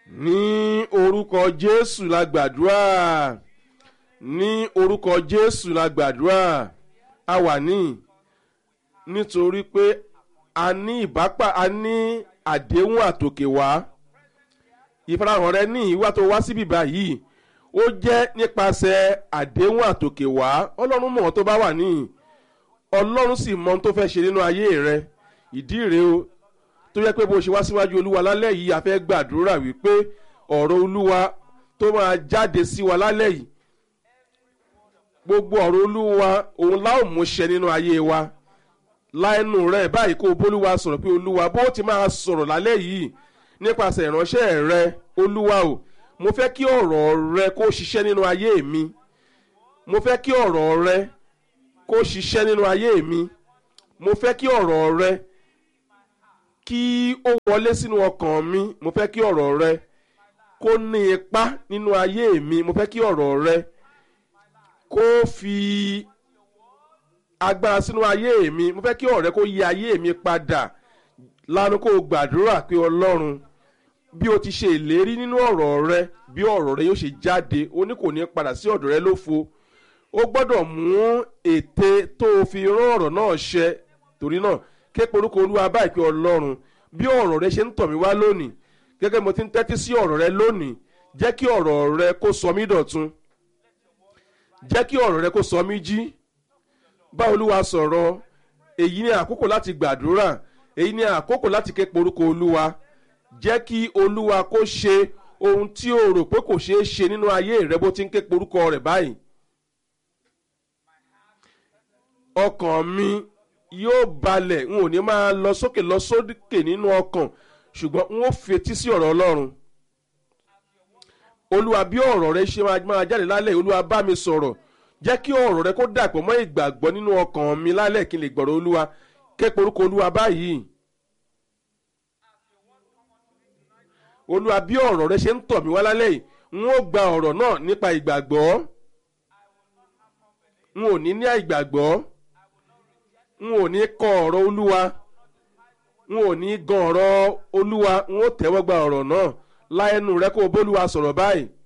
ní orúkọ jésù la gbàdúrà ní orúkọ jésù la gbàdúrà a wà ní nítorí pé a ní ìbápa a ní àdéhùn àtòkè wá ìfarahàn rẹ ní ìwà tó wá síbí báyìí ó jẹ́ nípasẹ̀ àdéhùn àtòkè wá ọlọ́run mọ̀ ọ́ tó bá wà ní ọlọ́run sì mọ ohun tó fẹ́ ṣe nínú ayé rẹ ìdí rèé o tó yẹ pé bó ṣe wá síwájú olúwa lálẹ́ yìí a fẹ́ gbàdúrà wípé ọ̀rọ̀ olúwa tó máa jáde sí wa lálẹ́ yìí gbogbo ọ̀rọ̀ olúwa òun láò mú ṣẹ nínú ayé wa láẹnu rẹ báyìí kó o bólúwa sọ̀rọ̀ pé olúwa bó ti máa sọ̀rọ̀ lálẹ́ yìí nípasẹ̀ ìránṣẹ́ rẹ olúwa o mo fẹ́ kí ọ̀rọ̀ rẹ kó ṣiṣẹ́ nínú ayé mi mo fẹ́ kí ọ̀rọ̀ rẹ kó ṣiṣẹ́ nínú ayé mi mo fẹ́ kí ọ̀rọ̀ rẹ kí ó wọlé sínú ọkàn mi mo fẹ́ kí ọ̀rọ̀ rẹ kó ní ipa nínú ayé mi mo fẹ́ kí ọ̀rọ̀ rẹ kó fi agbára sínú ayé mi mo fẹ́ kí ọ̀rọ̀ rẹ kó yí ayé mi padà lánàá kó o gbàdúrà pé ọlọ́run bí o ti ṣe ìlérí nínú ọ̀rọ̀ rẹ bí ọ̀rọ̀ rẹ yóò ṣe jáde o ní kò ní padà sí ọ̀dọ̀ rẹ lófo o gbọ́dọ̀ mú ète tó o fi rán ọ̀rọ̀ náà ṣẹ torí náà ké porúkọ olúwa báyìí pé ọlọ́run bí ọ̀rọ̀ rẹ ṣe ń tọ̀ mí wá lónìí gẹ́gẹ́ mo ti ń tẹ́tí sí ọ̀rọ̀ rẹ lónìí jẹ́ kí ọ̀rọ̀ rẹ kó sọ mí dọ̀tun jẹ́ kí ọ̀rọ̀ rẹ kó sọ mí jí bá olúwa sọ̀rọ̀ èyí ni àkókò láti gbàdúrà èyí ni àkókò láti ké porúkọ olúwa jẹ́ kí olúwa kó ṣe ohun tí o rò pé kò ṣeé ṣe nínú ayé rẹ bó ti ń ké porúkọ rẹ báyìí ọkàn mi yóò balẹ̀ n ò ní máa lọ sókè lọ sókè nínú ọkàn ṣùgbọ́n n ó fetí sí ọ̀rọ̀ ọlọ́run olúwa bí ọ̀rọ̀ rẹ ṣe máa jáde lálẹ́ olúwa bá mi sọ̀rọ̀ jẹ́ kí ọ̀rọ̀ rẹ kó dàpọ̀ mọ́ ìgbàgbọ́ nínú ọkàn mi lálẹ́ kí n lè gbọ̀rọ̀ olúwa képe orúkọ olúwa báyìí olúwa bí ọ̀rọ̀ rẹ ṣe ń tọ̀ mí wá lálẹ́ yìí n ó gba ọ̀rọ̀ náà nípa ìgbàgbọ́ n ò ní ní àìgbàgbọ́ n ò ní kọ ọ̀rọ̀ olúwa n ò ní gan ọ̀rọ̀ olúwa n ó tẹ́wọ́ gba ọ̀rọ̀ náà láẹnu rẹ kó o bólúwa sọ̀rọ̀ báyìí